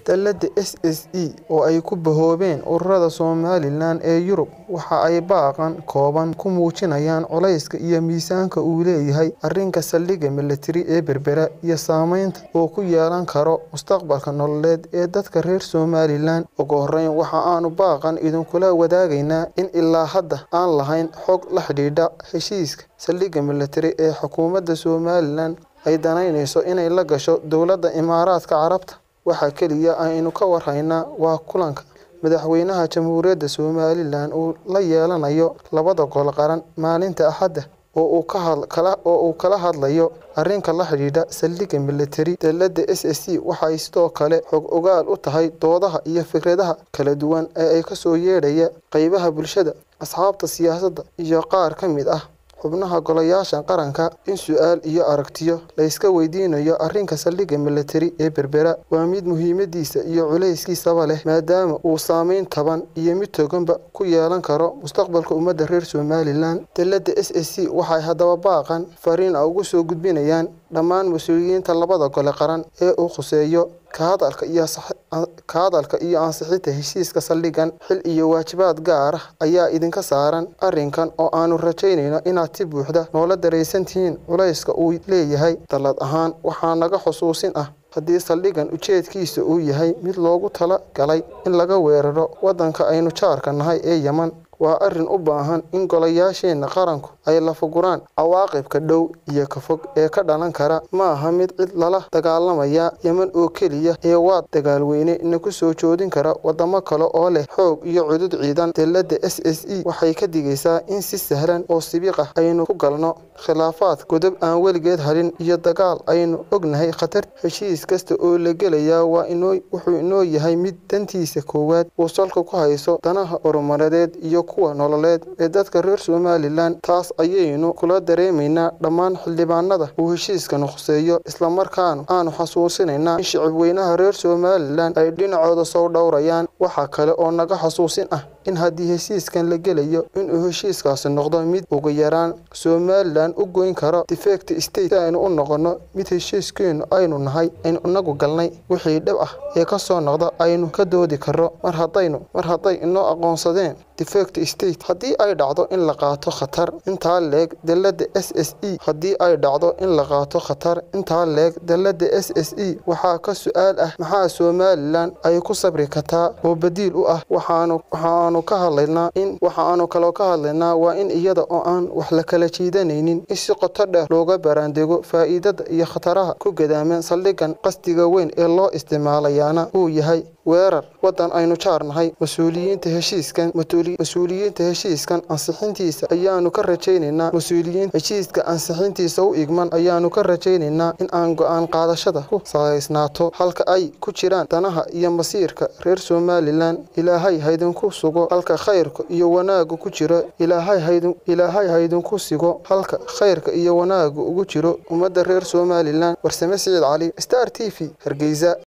Dallada SSE oo ay ku bahoobeen ururada Somalilan ee Yurub waxa ay baaqan kooban ku muujinayaan culayska iyo miisaanka uu leeyahay arrinka saldhigga milatari ee Berbera iyo saamaynta uu ku yeelan karo mustaqbalka nololeed ee dadka reer Somalilan. Ugu horreyn, waxa aanu baaqan idinkula wadaagaynaa in ilaa hadda aan lahayn xog la xidhiidha heshiiska saldhigga milatari ee xukuumadda Somalilan ay danaynayso inay la gasho Dowladda Imaaraadka Carabta. Waxa kaliya ee aynu ka war haynaa waa kulanka madaxweynaha Jamhuuriyadda Somalilan uu la yeelanayo labada gole qaran maalinta Axadda oo uu kala hadlayo arrinka la xidhiidha saldhigga milatari. Dallada SSE waxay sidoo kale xog ogaal u tahay doodaha iyo fikradaha kala duwan ee ka soo yeedhaya qaybaha bulshada, asxaabta siyaasadda, iyo qaar ka mid ah xubnaha golayaasha qaranka. In su'aal iyo aragtiyo la iska weydiiyo arrinka saldhigga milatari ee Berbera waa mid muhiimadiisa iyo culeyskiisaba leh, maadaama uu saameyn taban iyo mid toganba ku yeelan karo mustaqbalka ummadda reer Somalilan. Dallada SSE waxay haddaba baaqan fariin ugu soo gudbinayaan dhammaan mas'uuliyiinta labada gole qaran ee uu khuseeyo ka hadalka iyo ansixinta heshiiska saldhiggan. Xil iyo waajibaad gaar ah ayaa idinka saaran arrinkan oo aanu rajeynayno inaad si buuxda noola dareensantihiin culayska uu leeyahay. Dallad ahaan, waxaa naga xusuusin ah haddii saldhiggan ujeedkiisu uu yahay mid loogu tala galay in laga weeraro waddanka aynu jaarka nahay ee Yemen, waa arrin u baahan in golayaasheena qaranku ay lafaguraan. Cawaaqibka dhow iyo ka fog ee ka dhalan kara ma aha mid cid lala dagaalamaya Yemen oo keliya ee waa dagaal weyne nagu soo joodin kara waddamo kale oo leh xoog iyo cudud ciidan. Dallada SSE waxay ka digaysaa in si sahlan oo sibiq ah aynu ku galno khilaafaad godob aan weligeed hadhin iyo dagaal aynu ognahay khatartiisa. Heshiis kasta oo la gelayaa wuxuu inoo yahay mid dantiisa koowaad uu salka ku hayso danaha horumarineed iyo kuwa nololeed ee dadka reer Somalilan. Taas ayaynu kula dareemaynaa dhammaan xildhibaanada uu heshiiskani khuseeyo, isla markaana aanu xasuusinaynaa in shacabweynaha reer Somalilan ay dhinacooda soo dhowrayaan. Waxa kale oo naga xusuusin ah in haddii heshiiskan la gelayo, inuu heshiiskaasi noqdo mid ugu yaraan Somalilan u goyn kara defect state si aynu u noqono mid heshiiskeennu aynu nahay aynu inagu galnay. Wixii dhib ah ee ka soo noqda aynu ka doodi karno mar hadday inoo aqoonsadeen defect state. Haddii ay dhacdo in la qaato khatar intaa le'eg dallada SSE haddii ay dhacdo in la qaato khatar intaa le'eg dallada SSE waxaa ka su'aal ah maxaa Somalilan ay ku sabri kartaa oo badiil u ah. Waxaanu ka hadlaynaa in waxaanu kaloo ka hadlaynaa waa in iyada oo aan wax la kala jiidanaynin in si qoto dheer looga baaraandego faa'iidada iyo khataraha ku gadaaman saldhiggan. Qasdiga weyn ee loo isticmaalayaana uu yahay weerar waddan aynu jaar nahay. Mas'uuliyiinta heshiiskan mas'uuliyiinta heshiiskan ansixintiisa ayaanu ka rajaynaynaa mas'uuliyiinta heshiiska ansixintiisa u igman ayaanu ka rajaynaynaa in aan go'aan qaadashada ku salaysnaato halka ay ku jiraan danaha iyo masiirka reer Somalilan. Ilaahay ha idinku sugo halka khayrka iyo wanaaggu ku jiro. Ilaahay ha idinku sugo halka khayrka iyo wanaaggu ugu jiro ummadda reer Somalilan. Warsame Siciid Cali, Star TV, Hargeysa.